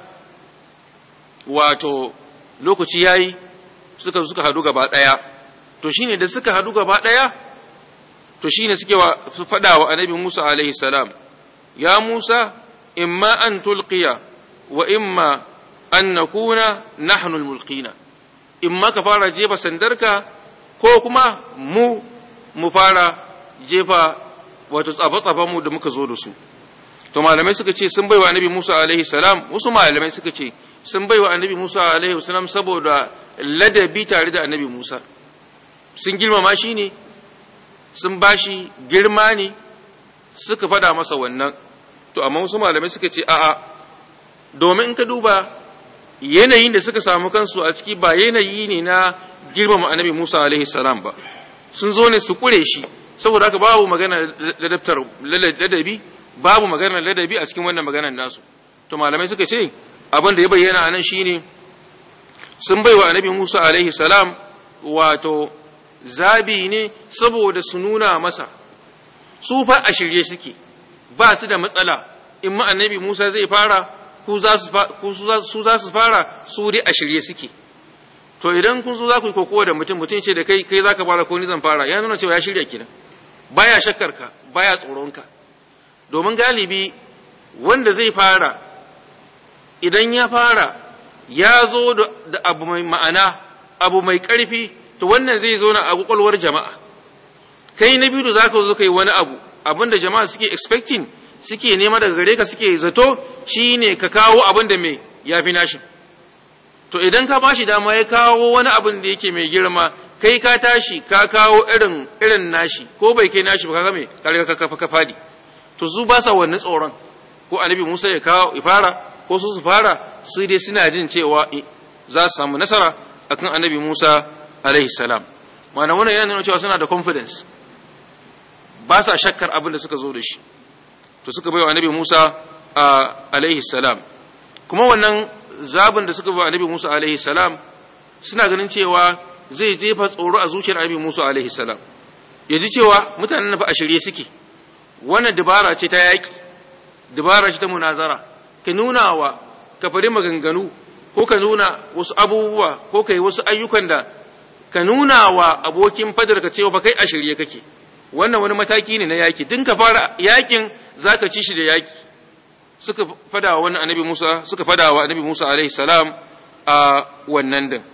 wato lokaci yayi suka suka hadu gaba daya to shine da suka hadu gaba daya to shine suke wa su fada wa annabi Musa alaihi salam ya Musa imma an tulqiya wa imma an nakuna nahnu almulqina imma ka fara jefa sandarka ko kuma mu mu fara jefa wato tsafa mu da muka zo da su to malamai suka ce sun baiwa annabi Musa alaihi salam wasu malamai suka ce sun baiwa annabi Musa alaihi salam saboda ladabi tare da annabi Musa sun girmama shi ne sun bashi girma ne suka fada masa wannan to amma wasu malamai suka ce a'a domin in ka duba yanayin da suka samu kansu a ciki ba yanayi ne na girmama annabi Musa alaihi salam ba sun zo ne su kure shi saboda haka babu magana ladabtar ladabi babu magana ladabi a cikin wannan maganar nasu to malamai suka ce abin da ya bayyana anan shine sun baiwa annabi Musa alaihi salam wato zabi ne saboda su nuna masa su fa a shirye suke ba su da matsala in ma annabi Musa zai fara ku za su za su fara su dai a shirye suke to idan kun zo za ku yi kokowa da mutum mutum ce da kai kai za ka fara ko ni zan fara ya nuna cewa ya shirya kenan baya shakkar ka baya tsoron ka domin galibi wanda zai fara idan ya fara ya zo da abu mai ma'ana abu mai ƙarfi to wannan zai zo na a kwakwalwar jama'a kai na biyu da za ka zo kai wani abu abinda jama'a suke expecting suke nema daga gare ka suke zato shine ka kawo abin da mai ya fi nashi to idan ka bashi dama ya kawo wani abin da yake mai girma kai ka tashi ka kawo irin irin nashi ko bai kai nashi ba kaga me ka riga ka ka fadi to su ba sa wannan tsoron ko annabi Musa ya kawo ifara ko su su fara su dai suna jin cewa za su samu nasara akan annabi Musa alaihi salam ma'ana wannan yana nuna cewa suna da confidence ba sa shakkar abin da suka zo da shi to suka bai wa annabi Musa alaihi salam kuma wannan zabin da suka bai wa annabi Musa alaihi salam suna ganin cewa zai jefa tsoro a zuciyar annabi Musa alaihi salam ya ji cewa mutanen fa a shirye suke wannan dabara ce ta yaki dabara ce ta munazara ka nuna wa ka fari maganganu ko ka nuna wasu abubuwa ko ka yi wasu ayyukan da ka nuna wa abokin fadarka cewa ba kai a shirye kake wannan wani mataki ne na yaki din ka fara yakin zaka ci shi da yaki suka fada wa wannan annabi Musa suka fada wa annabi Musa alaihi salam a wannan din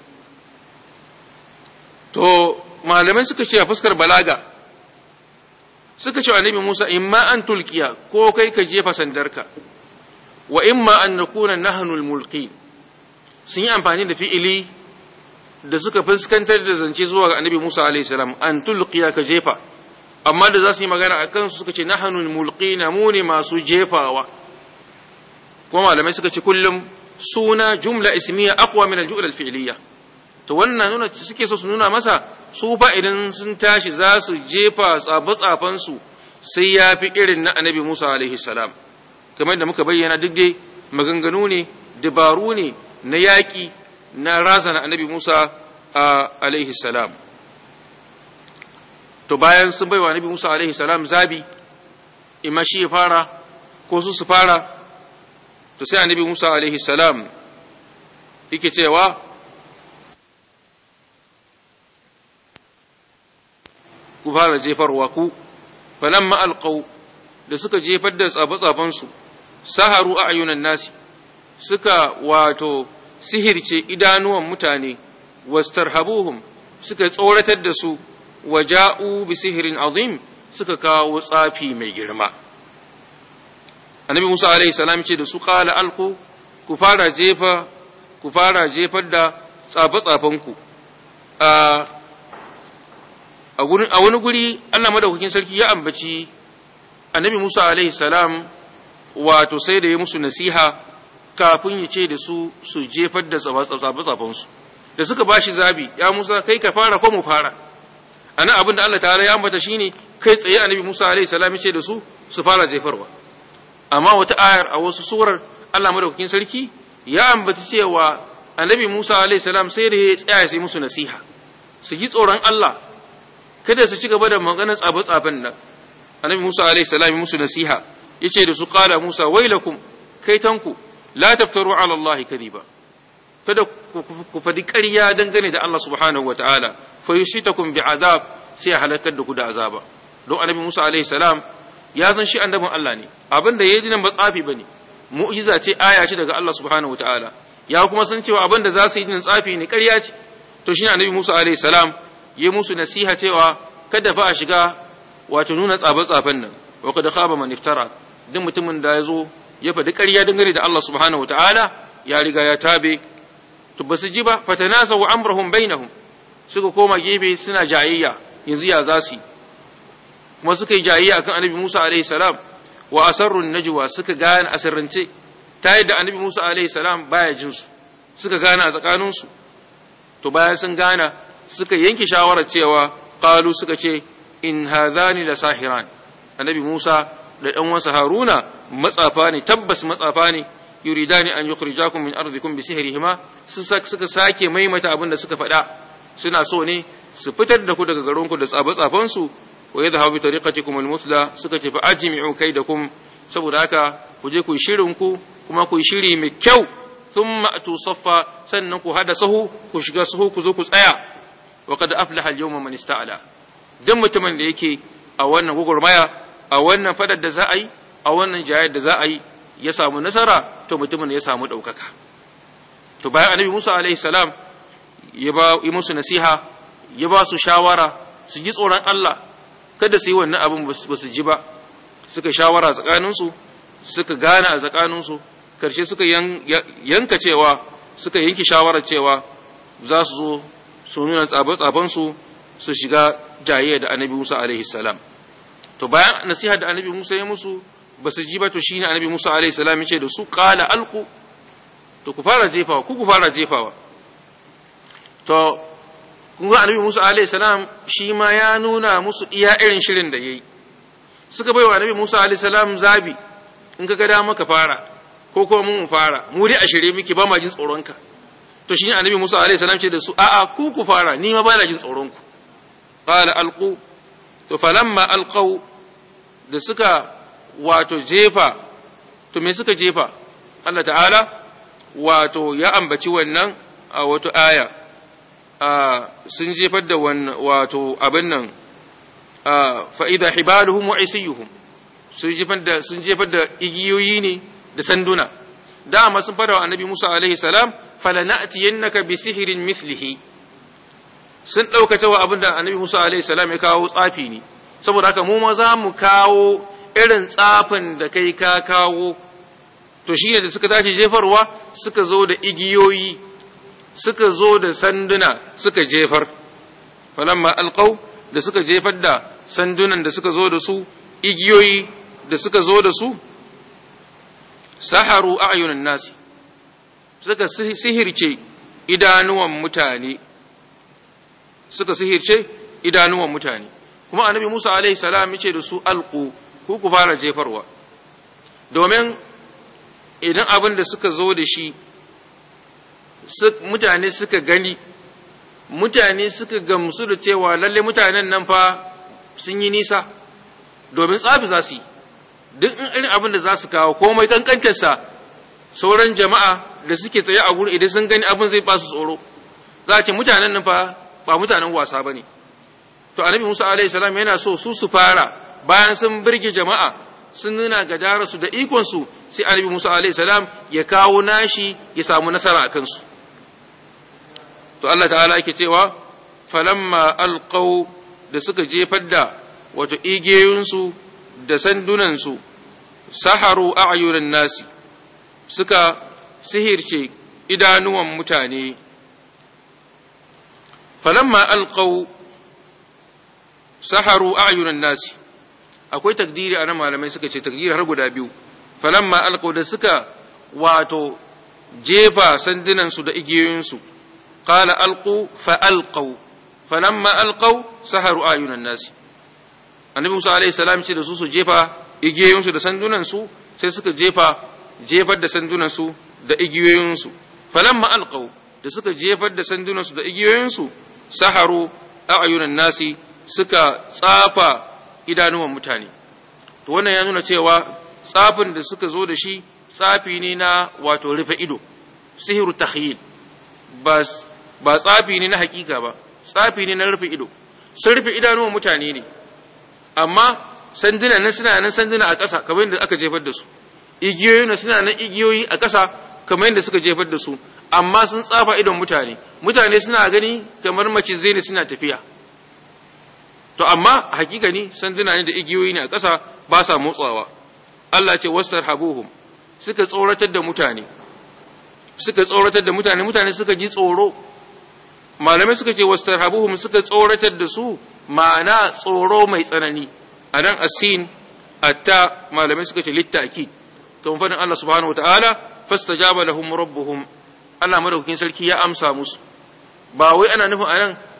to malamai suka ce a fuskar balaga suka ce annabi Musa imma an tulkiya ko kai ka jefa sandarka wa imma an nakuna nahnul mulki sun yi amfani da fi'ili da suka fuskantar da zance zuwa ga annabi Musa alaihi salam an tulqiya ka jefa amma da za su yi magana a kansu suka ce nahanul mulqina mu ne masu jefawa kuma malamai suka ce kullum suna jumla ismiya aqwa min al-jumla al-fi'liya to wannan nuna suke so su nuna masa su fa idan sun tashi za su jefa tsafe-tsafen su sai ya fi irin na annabi Musa alaihi salam kamar da muka bayyana duk dai maganganu ne dabaru ne na yaƙi na razana annabi Musa alaihi salam to bayan sun baiwa annabi Musa alaihi salam zabi imma shi ya fara ko su su fara to sai annabi Musa alaihi salam yake cewa ku fara jefarwa ku falamma alqaw da suka jefar da tsafe su saharu a'yunan nasi suka wato sihirce idanuwan mutane wastarhabuhum suka tsoratar da su waja'u bi sihirin azim suka kawo tsafi mai girma annabi Musa alaihi salam ce da su qala alqu ku fara jefa ku fara jefar da tsafe-tsafenku a a wani guri Allah madaukakin sarki ya ambaci annabi Musa alaihi salam wato sai da ya musu nasiha kafin ya ce da su su jefar da tsafe-tsafensu da suka ba shi zabi ya Musa kai ka fara ko mu fara ana abin da Allah ta'ala ya ambata shine kai tsaye annabi Musa alaihi salam ya ce da su su fara jefarwa amma wata ayar a wasu surar Allah madaukakin sarki ya ambata cewa annabi Musa alaihi salam sai da ya tsaya sai musu nasiha su yi tsoron Allah kada su ci gaba da maganar tsafe-tsafen nan annabi Musa alaihi salam ya musu nasiha yace da su qala Musa wailakum kaitanku la taftaru ala Allah kadiba kada ku fadi ƙarya dangane da Allah subhanahu wataala fa yushitakum bi azab sai ya halakar da ku da azaba don annabi Musa alaihi salam ya san shi annabin Allah ne abin da yayi nan ba tsafi bane mu'jiza ce aya ce daga Allah subhanahu wataala ya kuma san cewa abin da za su yi nan tsafi ne ƙarya ce to shine annabi Musa alaihi salam ya musu nasiha cewa kada fa a shiga wato nuna tsabe-tsafen nan wa kada khaba man iftara duk mutumin da ya zo ya faɗi ƙarya dangane da Allah subhanahu wataala ya riga ya tabe to ba su ji ba fatanasahu amrahum bainahum suka koma gefe suna jayayya yanzu ya za su kuma suka yi jayayya akan annabi Musa alaihi salam wa asarru najwa suka gane asirrance ta yadda annabi Musa alaihi salam baya jin su suka gane a tsakanin su to bayan sun gana suka yanke shawarar cewa qalu suka ce in hadhani la sahiran annabi Musa da ɗan wasa Haruna matsafa ne tabbas matsafa ne yuridani an yukhrijakum min ardikum bi sihrihima suka sake maimaita abin da suka faɗa suna so ne su fitar da ku daga garinku da tsafe-tsafen su wa yadhhabu bi tariqatikum al-musla suka ce fa ajmi'u kaidakum saboda haka ku je ku yi shirin ku kuma ku yi shiri mai kyau thumma atu saffa sannan ku hada sahu ku shiga sahu ku zo ku tsaya wa qad aflaha al-yawma man ista'ala dan mutumin da yake a wannan gugurmaya a wannan fadar da za a yi a wannan jayar da za a yi ya samu nasara to mutumin ya samu ɗaukaka to bayan annabi musa alaihi salam ya ba yi musu nasiha ya ba su shawara su ji tsoron allah kada su yi wannan abin ba su ji ba suka shawara tsakaninsu suka gane a tsakaninsu karshe suka yanka cewa suka yanki shawarar cewa za su zo su nuna tsabe-tsabensu su shiga jaye da annabi musa alaihi salam to bayan nasiha da annabi musa ya musu ba su ji ba to shine annabi Musa alaihi salam yace da su qala alqu to ku fara jefawa ku ku fara jefawa to kun ga annabi Musa alaihi salam shi ma ya nuna musu iya irin shirin da yayi suka bai wa annabi Musa alaihi salam zabi in ka ga da maka fara ko kuma mun fara mu dai a shirye miki ba ma jin tsoron ka to shine annabi Musa alaihi salam ce da su a'a ku ku fara ni ma ba na jin tsoron ku qala alqu to falamma alqaw da suka wato jefa to me suka jefa Allah ta'ala wato ya ambaci wannan a wato aya sun jefar da wato abin nan fa'ida hibaluhum wa isiyuhum sun jefar da sun jefar da igiyoyi ne da sanduna dama sun fara wa annabi Musa alaihi salam falana'tiyannaka bi sihirin mithlihi sun ɗauka cewa abin da annabi Musa alaihi salam ya kawo tsafi ne saboda haka mu ma za mu kawo irin tsafin da kai ka kawo to shi ne da suka tashi jefarwa suka zo da igiyoyi suka zo da sanduna suka jefar falamma alqaw da suka jefar da sandunan da suka zo da su igiyoyi da suka zo da su saharu a'yunan nasi suka sihirce idanuwan mutane suka sihirce idanuwan mutane kuma annabi Musa alaihi salam yace da su alqu ku ku fara jefarwa domin idan abin da suka zo da shi mutane suka gani mutane suka gamsu da cewa lalle mutanen nan fa sun yi nisa domin tsafi za su yi duk irin abin da za su kawo komai kankantarsa sauran jama'a da suke tsaye a gurin idan sun gani abin zai ba su tsoro za a ce mutanen nan fa ba mutanen wasa ba ne to annabi musa alaihi salam yana so su su fara bayan sun birge jama'a sun nuna gadararsu da ikonsu sai annabi Musa alaihi salam ya kawo nashi ya samu nasara a kansu to Allah ta'ala yake cewa falamma alqaw da suka jefar da wato igiyoyinsu da sandunansu saharu a'yunan nasi suka sihirce idanuwan mutane falamma alqaw saharu a'yunan nasi akwai takdiri a nan malamai suka ce takdiri har guda biyu falamma alqaw da suka wato jefa sandunansu da igiyoyinsu qala alqu fa alqaw falamma alqaw saharu ayunan nasi annabi Musa alaihi salam ce da su su jefa igiyoyinsu da sandunansu sai suka jefa jefar da sandunansu da igiyoyinsu falamma alqaw da suka jefar da sandunansu da igiyoyinsu saharu ayunan nasi suka tsafa idanuwan mutane to wannan ya nuna cewa tsafin da suka zo da shi tsafi ne na wato rufe ido sihiru takhyil ba ba tsafi ne na hakika ba tsafi ne na rufe ido sun rufe idanuwan mutane ne amma sanduna nan suna nan sanduna a ƙasa kamar yadda aka jefar da su igiyoyi na suna nan igiyoyi a ƙasa kamar yadda suka jefar da su amma sun tsafa idon mutane mutane suna gani kamar macizai ne suna tafiya to amma hakika ne sanduna ne da igiyoyi ne a ƙasa ba sa motsawa Allah ce wastar habuhum suka tsoratar da mutane suka tsoratar da mutane mutane suka ji tsoro malamai suka ce wastar habuhum suka tsoratar da su ma'ana tsoro mai tsanani a nan asin atta malamai suka ce littaki to fadin Allah subhanahu wataala fastajaba lahum rabbuhum Allah madaukakin sarki ya amsa musu ba wai ana nufin anan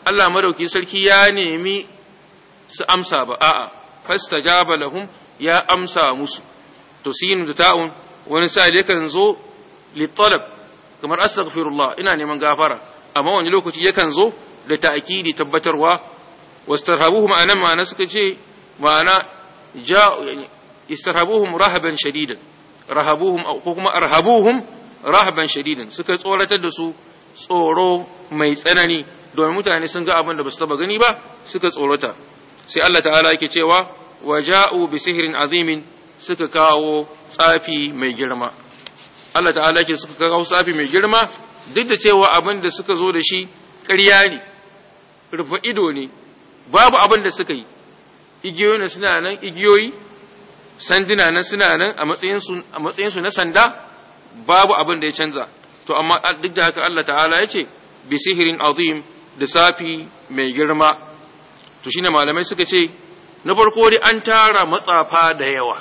Allah madauki sarki ya nemi su amsa ba a'a fastajaba lahum ya amsa musu to sinu da ta'un wani sa yakan zo li talab kamar astaghfirullah ina neman gafara amma wani lokaci yakan zo da ta'kidi tabbatarwa wastarhabuhum anan ma'ana suka ce ma'ana ja istarhabuhum rahaban shadidan rahabuhum ko kuma arhabuhum rahaban shadidan suka tsoratar da su tsoro mai tsanani domin mutane sun ga abin da basu taba gani ba suka tsorata sai Allah ta'ala yake cewa waja'u bi sihrin azimin suka kawo tsafi mai girma Allah ta'ala yake suka kawo tsafi mai girma duk da cewa abin da suka zo da shi ƙarya ne rufe ido ne babu abin da suka yi igiyoyi na suna nan igiyoyi sanduna nan suna nan a matsayinsu na sanda babu abin da ya canza to amma duk da haka Allah ta'ala ya ce bi sihirin azim da safi mai girma to shine malamai suka ce na farko dai an tara matsafa da yawa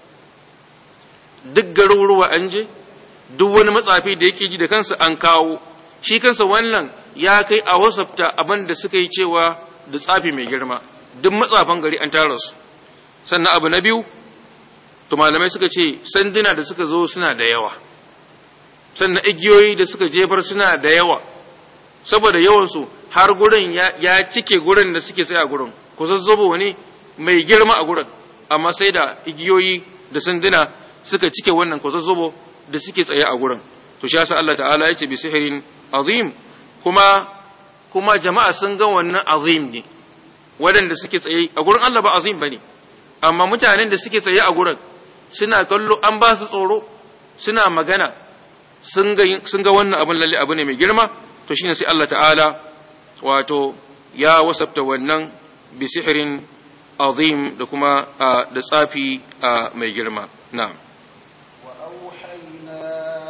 duk garuruwa an je duk wani matsafi da yake ji da kansa an kawo shi kansa wannan ya kai a wasafta abin da suka yi cewa da tsafi mai girma duk matsafan gari an tara su sannan abu na biyu to malamai suka ce sanduna da suka zo suna da yawa sannan igiyoyi da suka jefar suna da yawa saboda yawansu har gurin ya cike gurin da suke sai a gurin ku zazzabo ne mai girma a gurin amma sai da igiyoyi da sanduna suka cike wannan ku zazzabo da suke tsaye a gurin to shi yasa Allah ta'ala ya ce bi sihirin azim kuma kuma jama'a sun ga wannan azim ne waɗanda suke tsaye a gurin Allah ba azim bane amma mutanen da suke tsaye a gurin suna kallo an ba su tsoro suna magana sun ga wannan abin lalle abu ne mai girma to shine sai Allah ta'ala wato ya wasafta wannan bi sihirin azim da kuma da tsafi mai girma na'am وأوحينا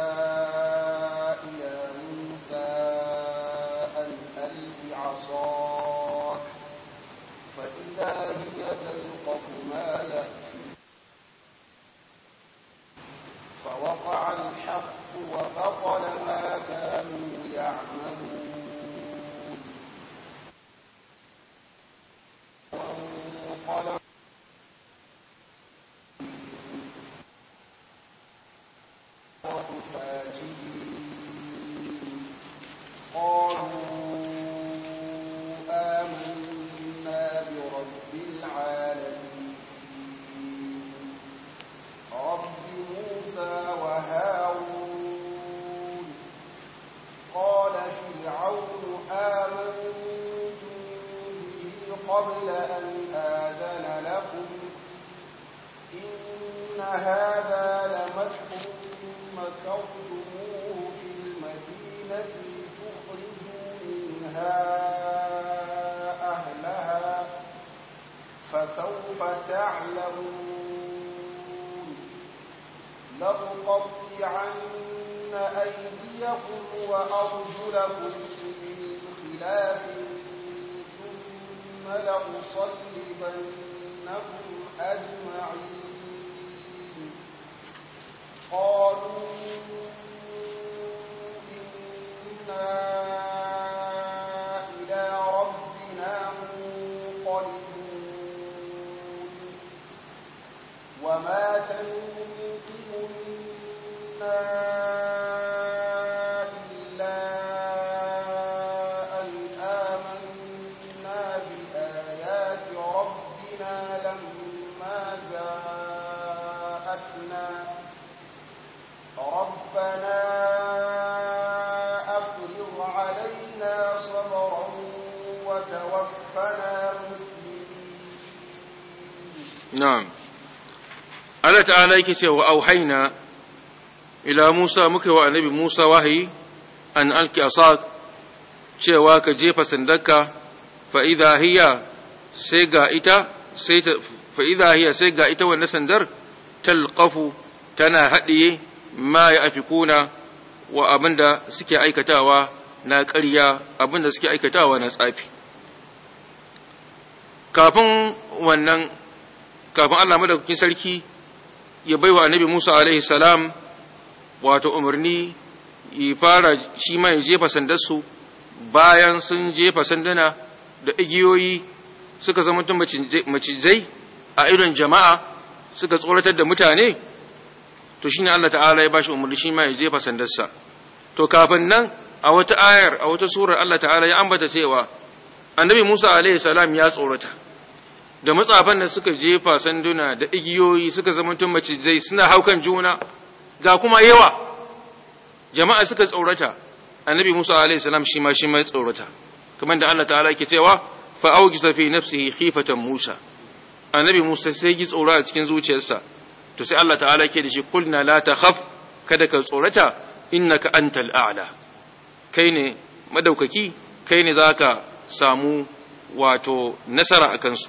إلى موسى أن ألق عصاك فإذا هي تلقف ما يأفكون فوقع الحق وبطل ما كانوا يعملون وانقلب ساجدين قالوا آمنا برب العالمين رب موسى وهارون قال فرعون آمنتم به قبل أن آذن لكم إن هذا لمكر مكرتموه في المدينة تخرجوا منها أهلها فسوف تعلمون لأقطعن أيديكم وأرجلكم من خلاف ثم لأصلبنكم أجمعين قالوا إنا إلى ربنا منقلبون وما تنقم منا إلا أن آمنا بآيات ربنا لما جاءتنا ربنا أفرغ علينا صبرا وتوفنا مسلمين na'am Allah ta'ala yake cewa auhaina ila Musa muka wa annabi Musa wahayi an alki asak cewa ka jefa sandarka fa idha hiya sai ga ita sai ta fa idha hiya sai ga ita wannan sandar talqafu tana hadiye ma ya afikuna wa abinda suke aikatawa na ƙarya abinda suke aikatawa na tsafi kafin wannan kafin Allah madaukakin sarki ya baiwa annabi Musa alaihi salam wato umarni ya fara shi ma ya jefa sandarsu bayan sun jefa sanduna da igiyoyi suka zama macizai a irin jama'a suka tsoratar da mutane to shine Allah ta'ala ya bashi umarni shi ma ya jefa sandarsa to kafin nan a wata ayar a wata surar Allah ta'ala ya ambata cewa annabi Musa alaihi salam ya tsorata da matsafan da suka jefa sanduna da igiyoyi suka zamanto macizai suna haukan juna ga kuma yawa jama'a suka tsorata annabi Musa alaihi salam shi ma shi ma ya tsorata kamar da Allah ta'ala yake cewa fa aujisa fi nafsihi khifatan Musa annabi Musa sai ji tsoro a cikin zuciyarsa to sai Allah ta'ala yake da shi kulna la takhaf kada ka tsorata innaka antal a'la kai ne madaukaki kai ne zaka samu wato nasara a kansu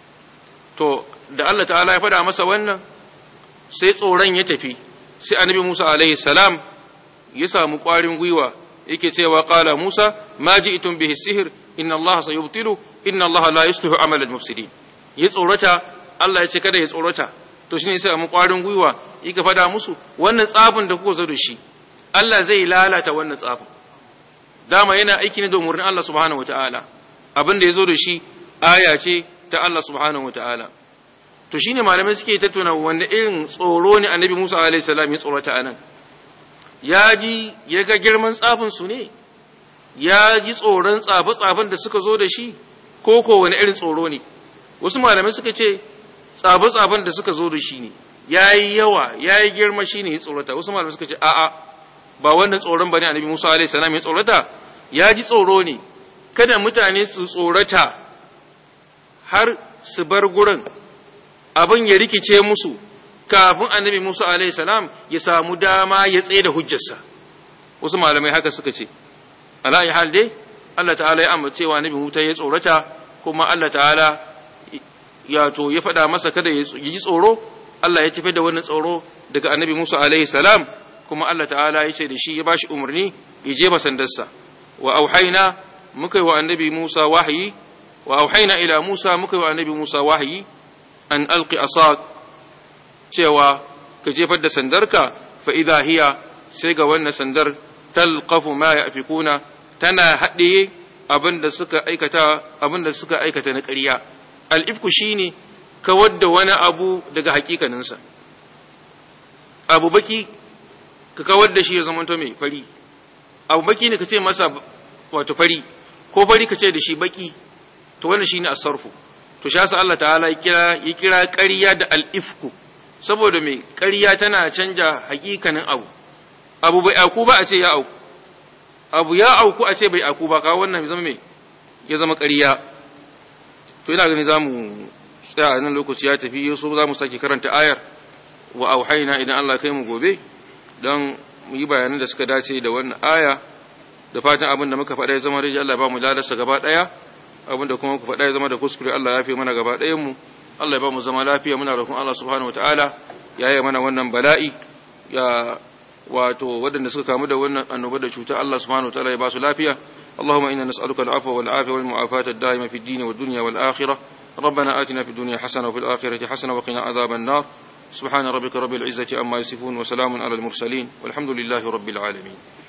to da Allah ta'ala ya faɗa masa wannan sai tsoron ya tafi sai annabi Musa alaihi salam ya samu ƙwarin gwiwa yake cewa qala Musa ma ji'tum bihi sihir inna Allah sayubtilu inna Allah la yuslihu amal al-mufsidin ya tsorata Allah ya ce kada ya tsorata to shine sai mu ƙwarin gwiwa yake faɗa musu wannan tsafin da kuka zo da shi Allah zai lalata wannan tsafin dama yana aiki ne da umarnin Allah subhanahu wataala abin da ya zo da shi aya ce ta Allah subhanahu wataala to shine malamai suke tattauna wanda irin tsoro ne annabi Musa alaihi salam ya tsorata anan ya ji ya ga girman tsafin su ne ya ji tsoron tsafe tsafen da suka zo da shi ko ko wani irin tsoro ne wasu malamai suka ce tsafe tsafen da suka zo da shi ne yayi yawa yayi girma shine ya tsorata wasu malamai suka ce a'a ba wannan tsoron bane annabi Musa alaihi salam ya tsorata ya ji tsoro ne kada mutane su tsorata har su bar gurin abin ya rikice musu kafin annabi Musa alaihi salam ya samu dama ya tsaye da hujjarsa wasu malamai haka suka ce ala ya hal dai Allah ta'ala ya amma cewa annabi Musa ya tsorata kuma Allah ta'ala ya to ya faɗa masa kada ya ji tsoro Allah ya tafi da wannan tsoro daga annabi Musa alaihi salam kuma Allah ta'ala ya ce da shi ya bashi umarni ya je masandarsa wa auhaina muka yi wa annabi Musa wahayi wa auhaina ila Musa muka yi wa annabi Musa wahayi an alqi asaq cewa ka jefar da sandarka fa idha hiya sai ga wannan sandar talqafu ma yafikuna tana haɗiye abinda suka aikata abinda suka aikata na ƙarya al-ifku shine kawar da wani abu daga hakikaninsa abu baki ka kawar da shi ya zama to mai fari abu baki ne ka ce masa wato fari ko fari ka ce da shi baki to wannan shine as-sarfu to sha sa Allah ta'ala ya kira ya kira ƙarya da al-ifku saboda mai ƙarya tana canja hakikanin abu abu bai aku ba a ce ya auku abu ya auku a ce bai aku ba ka wannan zama mai ya zama ƙarya to ina gani zamu tsaya a nan lokaci ya tafi yaso zamu sake karanta ayar wa auhayna idan Allah kai mu gobe don mu yi bayanan da suka dace da wannan aya da fatan abin da muka faɗa ya zama rai Allah ba mu ladarsa gaba ɗaya abin da kuma ku faɗa ya zama da kuskure Allah ya fi mana gaba ɗayan mu Allah ya ba mu zama lafiya muna roƙon Allah subhanahu wataala ya yi mana wannan bala'i ya wato waɗanda suka kamu da wannan annoba da cuta Allah subhanahu wataala ya ba su lafiya اللهم إنا نسألك العفو والعافية والمعافاة الدائمة في الدين والدنيا والآخرة ربنا آتنا في الدنيا حسنة وفي الآخرة حسنة وقنا عذاب النار سبحان ربك رب العزة أما يصفون وسلام على المرسلين والحمد لله رب العالمين